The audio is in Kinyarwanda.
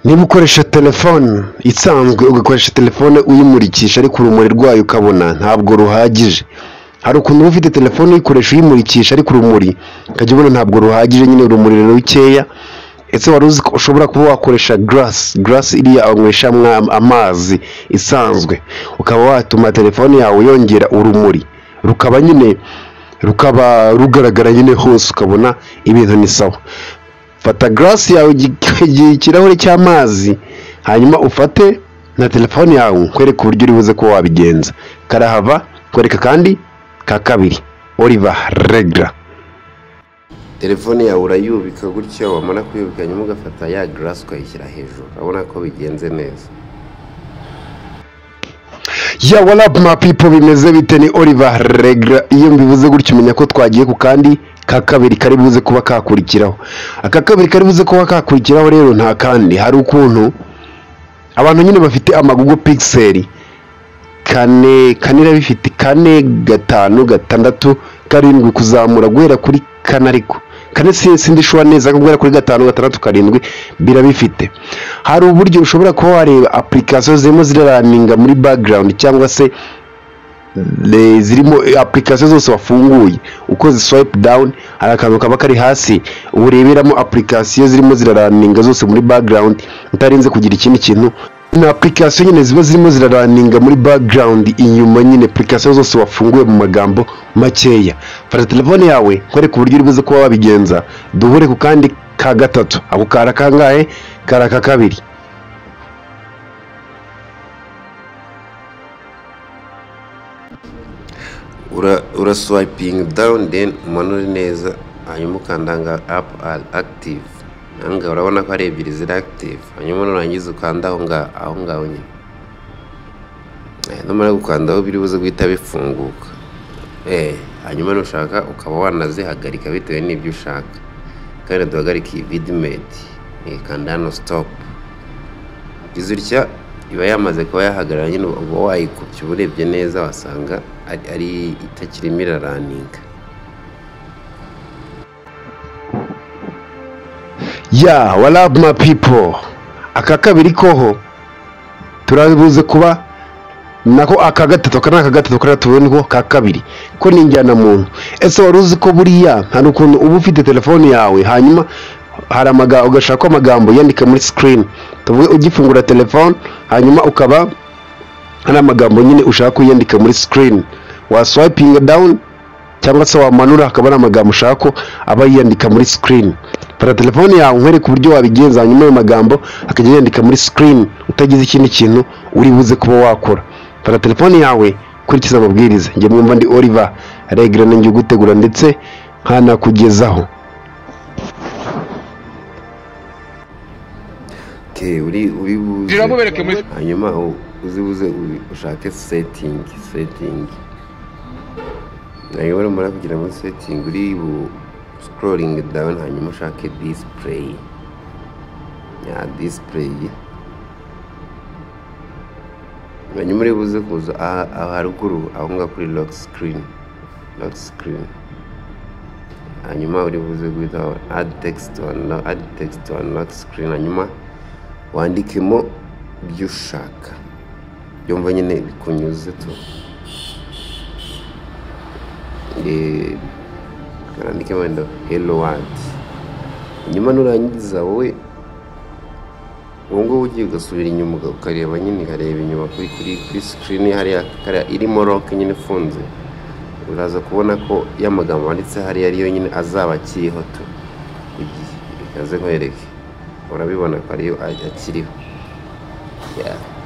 niba ukoresha telefone isanzwe ugakoresha telefone uyimurikisha ariko urumuri rwayo ukabona ntabwo ruhagije hari ukuntu uba ufite telefone uyikoresha uyimurikisha ariko urumuri ukajya ubona ntabwo ruhagije nyine urumuri ni rukeya ese wari uzi ko ushobora kuba wakoresha garasi garasi iriya banyweshamwo amazi isanzwe ukaba watuma telefone yawe yongera urumuri rukaba nyine rukaba rugaragara nyine hose ukabona ibintu ni sawa fata garasi yawe igi- ikirahure cy'amazi hanyuma ufate na telefone yawe nkwereke uburyo uri buze kuba wabigenza karahava kwereka kandi ka kabiri oliver regla telefone yawe urayubika gutya wamara kuyubika nyuma ugafata ya garasi ukayishyira hejuru urabona ko bigenze neza ya warapu mapipo bimeze bite ni oliver regla iyo mbivuze gutya umenya ko twagiye ku kandi ka kabiri kari buze kuba kakurikiraho aka kabiri kari buze kuba kakurikiraho rero nta kandi hari ukuntu abantu nyine bafite amagugu pixel kane kane irabifite kane gatanu gatandatu karindwi kuzamura guhera kuri kane ariko kane si sindi shuwa neza guhera kuri gatanu gatandatu karindwi birabifite hari uburyo ushobora kuba wareba application zirimo ziraraninga muri background cyangwa se le- zirimo eh, application zose wafunguye uko swipe down hari akantu kaba kari hasi ureberamo application zirimo ziraraninga zose muri background utarinze kugira ikindi kintu ni application nyine ziba zirimo ziraraninga muri background inyuma nyine application zose wafunguye mu magambo makeya fata telefone yawe kwereka uburyo uri buze kuba wabigenza duhure ku kandi ka gatatu ako kara kangahe kari aka kabiri Ura- uraswipinga dawuni deni umanure neza hanyuma ukanda ngo apu ari akitivu aha ngaha urabona ko ari ebyiri ziri akitivu hanyuma nurangiza ukanda aho ngaho aho ngaho nyine Eh, numara gukandaho biri buze guhita bifunguka Eh, hanyuma nushaka ukaba wanazihagarika bitewe n'ibyo ushaka kandi duhagarike iyi vidimedi kanda hano sitopu izi utya iba yamaze kuba yahagarara nyine uba wayikubye uba urebye neza wasanga ari ari itakirimo iraraninga ya warabu ma pipo aka kabiri koho turabuze kuba nako aka gatatu aka ni aka gatatu kariya tubonye ko ka kabiri ko ni muntu ese wari uzi ko buriya hari ukuntu uba ufite telefone yawe hanyuma hari amaga ugashaka amagambo yandika muri sikirini tuvuge ugifungura telefone hanyuma ukaba hari amagambo nyine ushaka kuyandika muri sikirini waswayipinga dawuni cyangwa se wamanura hakaba ari amagambo ushaka ko aba yiyandika muri sikirini fata telefone yawe nkwereke uburyo wabigenza hanyuma ayo magambo akajya yandika muri sikirini utagize ikindi kintu uri buze kuba wakora fata telefone yawe kurikiza amabwiriza njye mwumva ndi oliver regre nanjye ugutegura ndetse nkanakugezaho ke uri uri buze Niramubereke muri- hanyuma u- uzi buze u- ushake setingi setingi nayobora umara kugira muri setingi uri bu sikororingi dawuni hanyuma ushake disipureyi ya disipureyi hanyuma uri buze kuza aha- aha haruguru aho ngaho kuri lock sikirini lock sikirini hanyuma uri buze guhita adi tekisiti wani adi tekisiti wani lock sikirini hanyuma wandikemo ibyo ushaka byumva nyine bikunyuze tu Eh, wandikemo wenda helo wadi nyuma nurangiza wowe ubu ngubu ugiye ugasubira inyuma uga- ukareba nyine ukareba inyuma kuri kuri kuri sikirini hariya kariya irimo roke nyine ifunze uraza kubona ko y'amagambo wanditse hariya ariyo nyine azaba akiriho tu ikaze nkwereke urabibona ko ariyo a- akiriho Yeah.